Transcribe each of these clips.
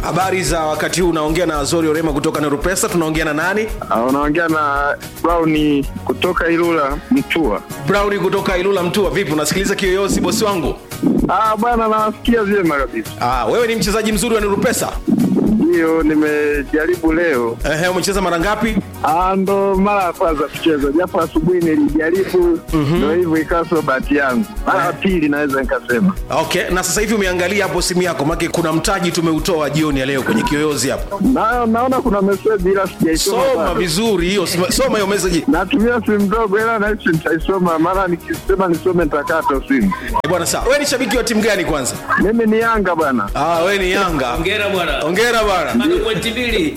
habari za wakati huu unaongea na azori orema kutoka nerupesa tunaongea na nani Ah, unaongea na Brown kutoka Ilula Mtua. browni kutoka ilula mtua vipi unasikiliza kiyoyozi bosi wangu Ah, bwana nawasikia vyema kabisa. ah, wewe ni mchezaji mzuri wa nerupesa Ndiyo, nimejaribu leo. Ehe, umecheza mara ngapi Ah, ndo mara ya kwanza kucheza, japo asubuhi nilijaribu, ndo hivyo ikawa sio bahati yangu. Mara ya pili naweza nikasema. okay na sasa hivi umeangalia hapo simu yako make kuna mtaji tumeutoa jioni ya leo kwenye kiyoyozi hapo Na, naona kuna meseji ila sijaisoma soma bado. vizuri hiyo soma soma hiyo message Natumia simu ndogo ila nahisi nitaisoma, maana nikisema nisome nitakata simu. Eh, bwana sawa wewe ni shabiki wa timu gani kwanza Mimi ni Yanga bwana. ah, wewe ni yanga Hongera bwana. ongera bwana Bado pointi mbili.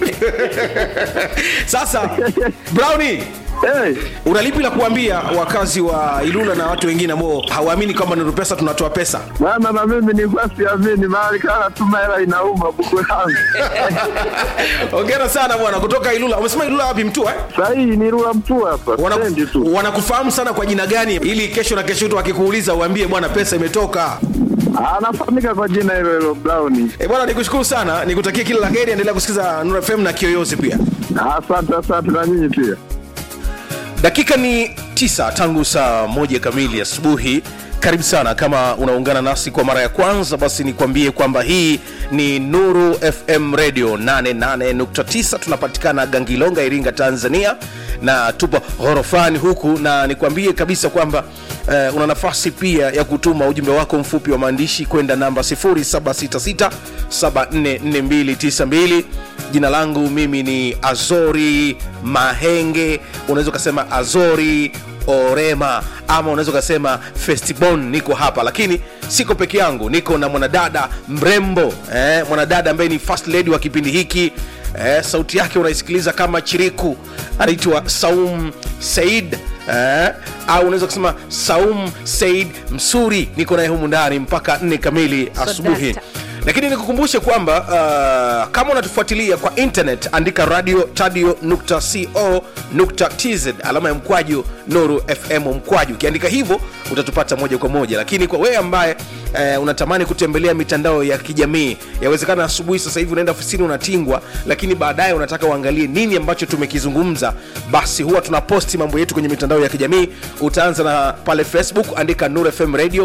sasa browni Hey, una lipi la kuambia wakazi wa ilula na watu wengine ambao hawaamini kwamba nerupesa tunatoa pesa bwana na mimi nilikuwa siamini, maana kana tuma hela inauma buku yangu. ongera sana bwana kutoka ilula umesema ilula wapi mtua eh? Sahii ni Ilula Mtua hapa, Wanaku- stendi tu. wanakufahamu sana kwa jina gani ili kesho na kesho tu akikuuliza uambie bwana pesa imetoka anafahamika kwa jina hilo hilo Brown. e bwana nikushukuru sana nikutakia kila la heri endelea kusikiza Nuru fm na kiyoyozi pia Asante, asante na nyinyi pia. dakika ni tisa tangu saa moja kamili asubuhi karibu sana kama unaungana nasi kwa mara ya kwanza basi nikwambie kwamba hii ni nuru fm radio 88.9 tunapatikana gangilonga iringa tanzania na tupo ghorofani huku na nikwambie kabisa kwamba eh, una nafasi pia ya kutuma ujumbe wako mfupi wa maandishi kwenda namba 0766744292 jina langu mimi ni azori mahenge unaweza ukasema azori orema ama unaweza ukasema festibon niko hapa lakini siko peke yangu niko na mwanadada mrembo eh, mwanadada ambaye ni first lady wa kipindi hiki eh, sauti yake unaisikiliza kama chiriku anaitwa saum said eh, au unaweza kusema saum said msuri niko naye humu ndani mpaka nne kamili asubuhi Sodasta. lakini nikukumbushe kwamba uh, kama unatufuatilia kwa internet andika radio tadio nukta co nukta tz alama ya mkwaju nuru fm mkwaju ukiandika hivyo utatupata moja kwa moja lakini kwa wewe ambaye uh, unatamani kutembelea mitandao ya kijamii yawezekana asubuhi sasa hivi unaenda ofisini unatingwa lakini baadaye unataka uangalie nini ambacho tumekizungumza basi huwa tunaposti mambo yetu kwenye mitandao ya kijamii utaanza na pale facebook andika nuru fm radio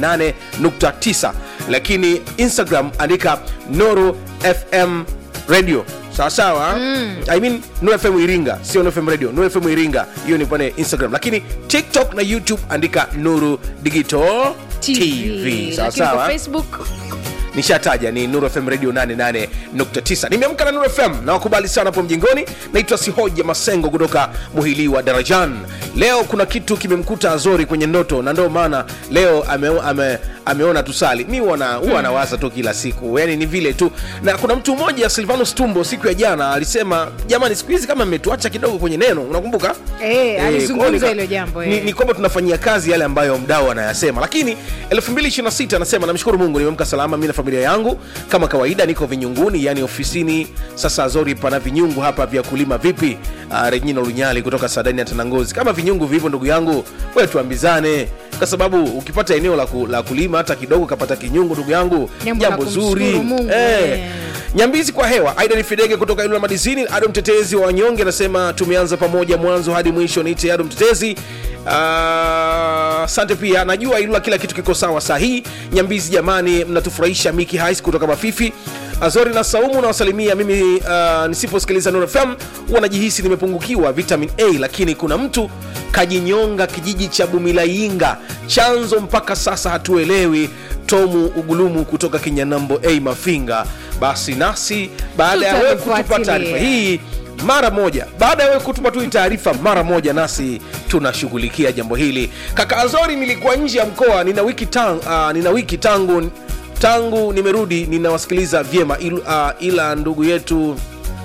88.9 lakini instagram andika nuru fm radio sawasawa mm. I mean, nuru fm iringa sio nuru fm radio nuru fm iringa hiyo ni pale instagram lakini tiktok na youtube andika nuru digital tv, Lakini kwa sawasawa facebook nishataja ni nuru fm radio 88.9 nimeamka na nuru fm na wakubali sana hapo mjingoni naitwa sihoja masengo kutoka muhili wa darajan leo kuna kitu kimemkuta azori kwenye ndoto na ndio maana leo ame, ame, ameona tusali mi wana huwa anawaza tu kila siku yani ni vile tu na kuna mtu mmoja silvanus tumbo siku ya jana alisema jamani siku hizi kama mmetuacha kidogo kwenye neno unakumbuka Eh, alizungumza kwa hiyo hilo jambo, ni, eh. ni kwamba tunafanyia kazi yale ambayo mdau anayasema lakini 226 anasema namshukuru mungu nimeamka salama mi na familia yangu kama kawaida niko vinyunguni yani ofisini sasa zori pana vinyungu hapa vya kulima vipi uh, regina lunyali kutoka sadani ya tanangozi kama vinyungu vipo ndugu yangu we tuambizane kwa sababu ukipata eneo la, ku, la kulima hata kidogo kapata kinyungu ndugu yangu Jambo la jambo kumshukuru zuri Mungu, eh. eh. nyambizi kwa hewa aida ni fidege kutoka ilula madizini ado mtetezi wa wanyonge anasema tumeanza pamoja mwanzo hadi mwisho niite ado mtetezi Ah, asante pia najua ilula kila kitu kiko sawa saa hii nyambizi jamani mnatufurahisha miki hais kutoka mafifi azori na saumu nawasalimia mimi uh, nisiposikiliza Nuru fm huwa najihisi nimepungukiwa vitamin a lakini kuna mtu kajinyonga kijiji cha bumilainga chanzo mpaka sasa hatuelewi tomu ugulumu kutoka kinyanambo a mafinga basi nasi baada ya wewe kutupa Tutamfuatilia. taarifa hii mara moja baada ya wewe kutupa tu hii taarifa mara moja nasi tunashughulikia jambo hili kaka azori nilikuwa nje ya mkoa nina wiki, tang, uh, nina wiki tangu tangu nimerudi ninawasikiliza vyema il, uh, ila ndugu yetu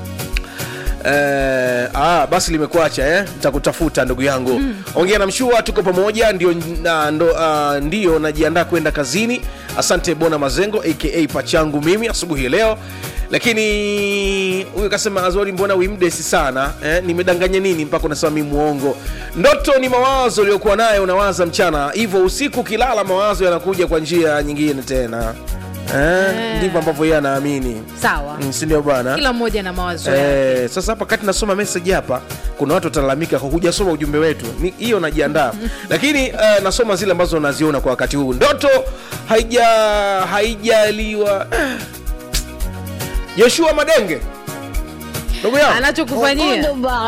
Eh, ah, basi limekuacha eh? takutafuta ndugu yangu mm. ongea na mshua tuko pamoja ndio, na, ndo, uh, ndio najiandaa kwenda kazini asante bona mazengo aka pachangu mimi asubuhi ya leo lakini huyu kasema azori mbona wimdesi sana eh? nimedanganya nini mpaka unasema mi muongo ndoto ni mawazo uliokuwa nayo unawaza mchana hivyo usiku ukilala mawazo yanakuja kwa njia nyingine tena eh, ndivyo ambavyo yeye anaamini sawa Mm, si ndio bwana kila mmoja na mawazo yake Eh, sasa hapa kati nasoma message hapa kuna watu watalalamika kwa hujasoma ujumbe wetu Ni- hiyo najiandaa lakini eh, nasoma zile ambazo naziona kwa wakati huu ndoto haija haijaliwa eh. Joshua Madenge ndugu yangu anachokufanyia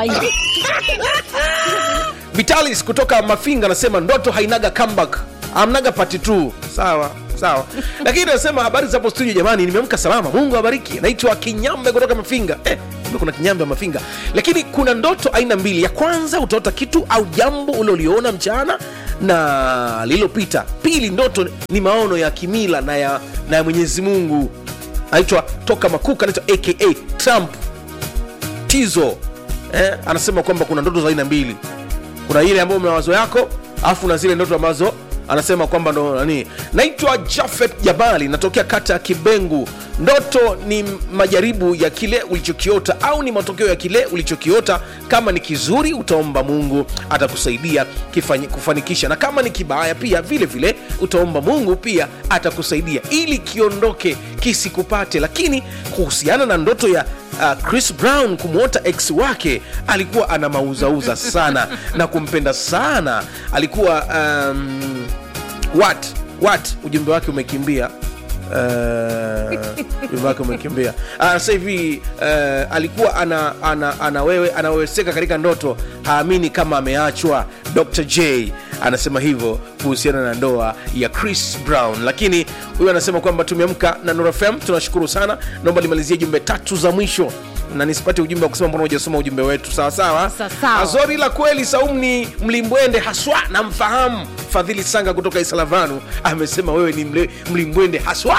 Vitalis kutoka Mafinga anasema ndoto hainaga comeback, amnaga part 2. Sawa sawa, lakini anasema habari za hapo studio, jamani, nimeamka salama, Mungu awabariki. Naitwa Kinyambe kutoka Mafinga. Eh, kumbe kuna Kinyambe Mafinga. Lakini kuna ndoto aina mbili. Ya kwanza utaota kitu au jambo uliloliona mchana na lililopita. Pili, ndoto ni maono ya kimila na ya, na ya Mwenyezi Mungu. Anaitwa toka Makuka, anaitwa aka Trump Tizo. Eh, anasema kwamba kuna ndoto za aina mbili kuna ile ambayo mawazo yako alafu na zile ndoto ambazo anasema kwamba ndo nani naitwa jafet jabali natokea kata ya kibengu ndoto ni majaribu ya kile ulichokiota au ni matokeo ya kile ulichokiota kama ni kizuri utaomba mungu atakusaidia kifanyi- kufanikisha na kama ni kibaya pia vile vile utaomba mungu pia atakusaidia ili kiondoke kisikupate lakini kuhusiana na ndoto ya uh, chris brown kumwota ex wake alikuwa ana mauzauza sana na kumpenda sana alikuwa um, what what ujumbe wake umekimbia Uh, ujumbe wake umekimbia uh, sasa hivi uh, alikuwa ana, ana, ana wewe anaweweseka katika ndoto haamini kama ameachwa dr j anasema hivyo kuhusiana na ndoa ya chris brown lakini huyu anasema kwamba tumeamka na Nuru fm tunashukuru sana naomba limalizie jumbe tatu za mwisho na nisipate ujumbe wa kusema mbona hujasoma ujumbe wetu sawa sawa Sawa sawa. azori la kweli saumu ni mlimbwende haswa namfahamu fadhili sanga kutoka isalavanu amesema wewe ni mle- mlimbwende haswa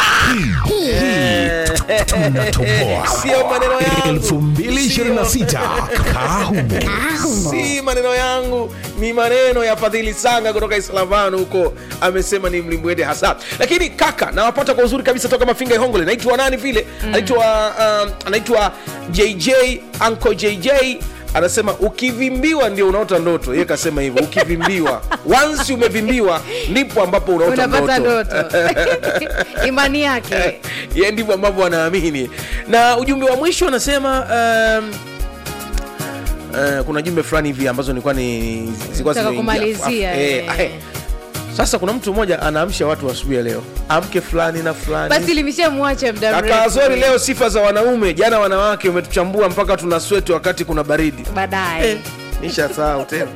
tunatoboa sio maneno yangu 2026 kahume si maneno yangu ni maneno ya fadhili sanga kutoka islavanu huko amesema ni mlimbwende hasa lakini kaka nawapata kwa uzuri kabisa toka mafinga ihongole naitwa nani vile anaitwa um, anaitwa jj anko jj anasema ukivimbiwa ndio unaota ndoto ye kasema hivyo ukivimbiwa once umevimbiwa ndipo ambapo unaota unapata ndoto ndoto imani yake ye ndivyo ambavyo wanaamini na ujumbe wa mwisho anasema um, Uh, kuna jumbe fulani hivi ambazo nilikuwa ni zilikuwa Nataka zimeingia. kumalizia, Af- eh, eh. eh. sasa kuna mtu mmoja anaamsha watu asubuhi ya leo amke fulani na fulani basi limeshamwacha muda kaka mrefu Azori leo sifa za wanaume jana wanawake umetuchambua mpaka tuna sweti wakati kuna baridi baadaye eh, nishasahau tena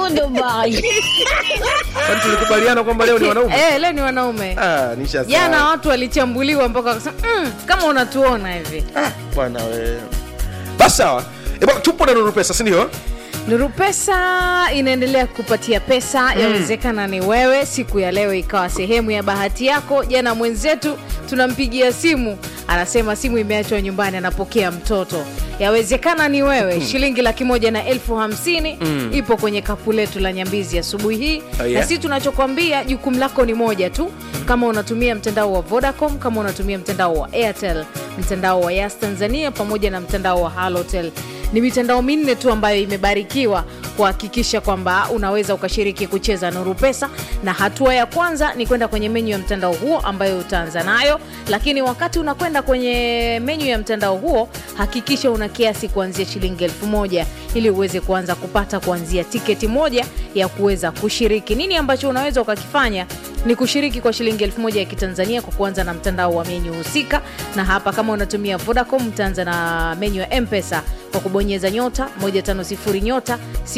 kwani tulikubaliana kwamba leo ni wanaume eh, leo ni wanaume ah, nishasahau. jana watu walichambuliwa mpaka wakasema mm, kama unatuona hivi Ah, bwana we basi sawa Eh, bwana, tupo na nuru pesa sindio nuru pesa inaendelea kupatia pesa yawezekana ni wewe siku ya leo ikawa sehemu ya bahati yako jana mwenzetu tunampigia simu anasema simu imeachwa nyumbani anapokea mtoto yawezekana ni wewe shilingi laki moja na elfu hamsini ipo kwenye kapu letu la nyambizi asubuhi hii Oh, yeah? na si tunachokwambia jukumu lako ni moja tu kama unatumia mtandao wa vodacom kama unatumia mtandao wa airtel mtandao wa yas tanzania pamoja na mtandao wa halotel ni mitandao minne tu ambayo imebarikiwa kuhakikisha kwamba unaweza ukashiriki kucheza nuru pesa na hatua ya kwanza ni kwenda kwenye menyu ya mtandao huo ambayo utaanza nayo lakini wakati unakwenda kwenye menyu ya mtandao huo hakikisha una kiasi kuanzia shilingi elfu moja ili uweze kuanza kupata kuanzia tiketi moja ya kuweza kushiriki nini ambacho unaweza ukakifanya ni kushiriki kwa shilingi elfu moja ya kitanzania kwa kuanza na mtandao wa menyu husika na hapa kama unatumia vodacom utaanza na menyu ya mpesa kwa kubonyeza nyota 150 nyota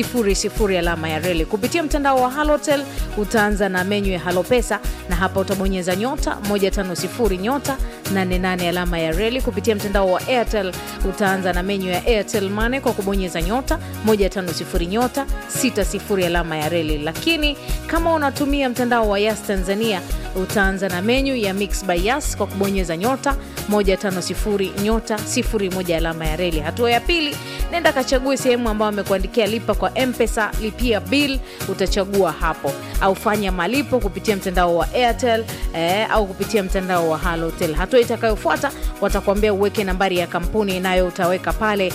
00 alama ya reli kupitia mtandao wa halotel utaanza na menyu ya halopesa na hapa utabonyeza nyota 150 nyota 88 alama ya reli kupitia mtandao wa airtel utaanza na menyu ya airtel mane kwa kubonyeza nyota 150 nyota 60 alama ya reli lakini kama unatumia mtandao wa yas tanzania utaanza na menyu ya mix by yas kwa kubonyeza nyota 150 nyota 01 alama ya reli hatua ya pili nenda kachague sehemu ambayo amekuandikia lipa kwa mpesa lipia bill utachagua hapo au fanya malipo kupitia mtandao wa airtel eh, au kupitia mtandao wa halotel hatua itakayofuata watakuambia uweke nambari ya kampuni nayo utaweka pale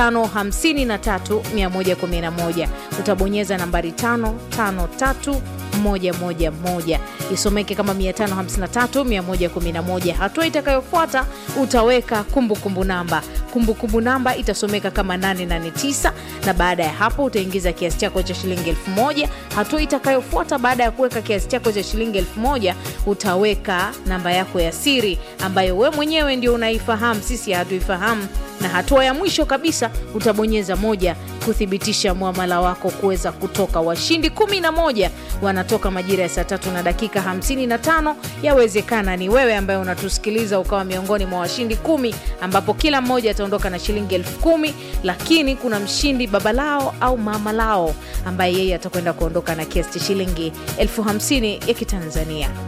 553111 utabonyeza nambari 553 111 isomeke kama 553 111 hatua itakayofuata utaweka kumbukumbu kumbu namba kumbukumbu namba itasomeka kama 889 na baada ya hapo utaingiza kiasi chako cha shilingi 1000 hatua itakayofuata baada ya kuweka kiasi chako cha shilingi 1000 utaweka namba yako ya siri ambayo we mwenyewe ndio unaifahamu sisi hatuifahamu na hatua ya mwisho kabisa utabonyeza moja kuthibitisha mwamala wako kuweza kutoka washindi 11 wanatoka majira ya saa tatu na dakika 55 yawezekana ni wewe ambaye unatusikiliza ukawa miongoni mwa washindi kumi ambapo kila mmoja ataondoka na shilingi elfu kumi lakini kuna mshindi baba lao au mama lao ambaye yeye atakwenda kuondoka na kiasi cha shilingi elfu hamsini ya kitanzania